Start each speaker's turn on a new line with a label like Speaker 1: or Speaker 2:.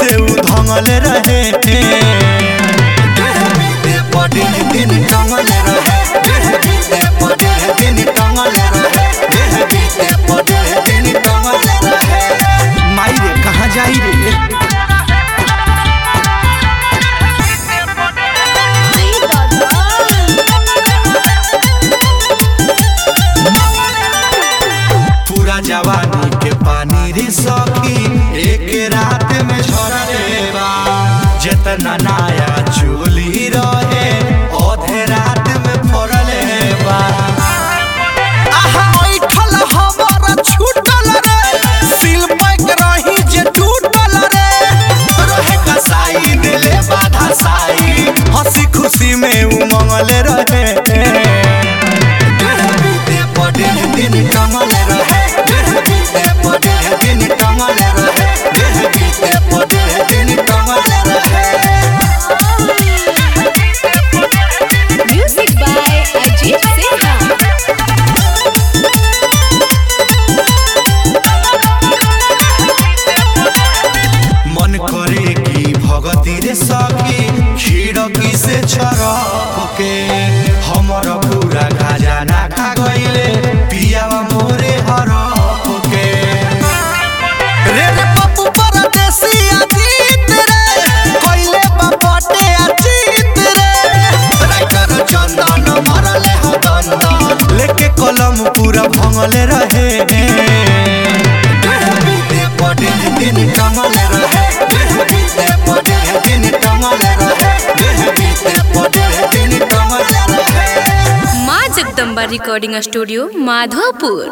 Speaker 1: से उ धंगल रहे डेढ़ बीते पर डेढ़ दिन टंगल रहे डेढ़ बीते पर डेढ़ दिन टंगल रहे डेढ़ बीते पर डेढ़ दिन टंगल रहे माई रे कहाँ जाई रे पूरा जवानी के पानी रे सखी एक रात में छोड़ा रे बा जितना नया चोली रहे औधे रात में फोड़ले बा आहा ओइठल हमर छूटल रे सिल पैक रही जे टूटल रे रहे कसाई दिले बाधा साई हंसी खुशी में उमंगल रहे डेढ़ बीते पर डेढ़ दिन टंगल रहे डेढ़ बीते पर डेढ़ दिन टंगल रहे डेढ़ बीते पर डेढ़ दिन टंगल रहे
Speaker 2: Music by Ajit Sinha.
Speaker 1: मन करे की भगती रे सखी खिड़की से छरक के हमर पूरा खजाना खा गइले पियावा मोरे हरक के रे रे पप्पू परदेसी अजीत रे कइले बापटे अजीत रे राइटर चंदन मरले ह दंदन लेके कलम पूरा भंगले रहे डेढ़ बीते पर डेढ़ दिन टंगल रहे डेढ़ बीते पर डेढ़ दिन टंगल रहे डेढ़ बीते पर डेढ़ दिन टंगल रहे
Speaker 2: माँ जगदम्बा रिकॉर्डिंग स्टूडियो माधोपुर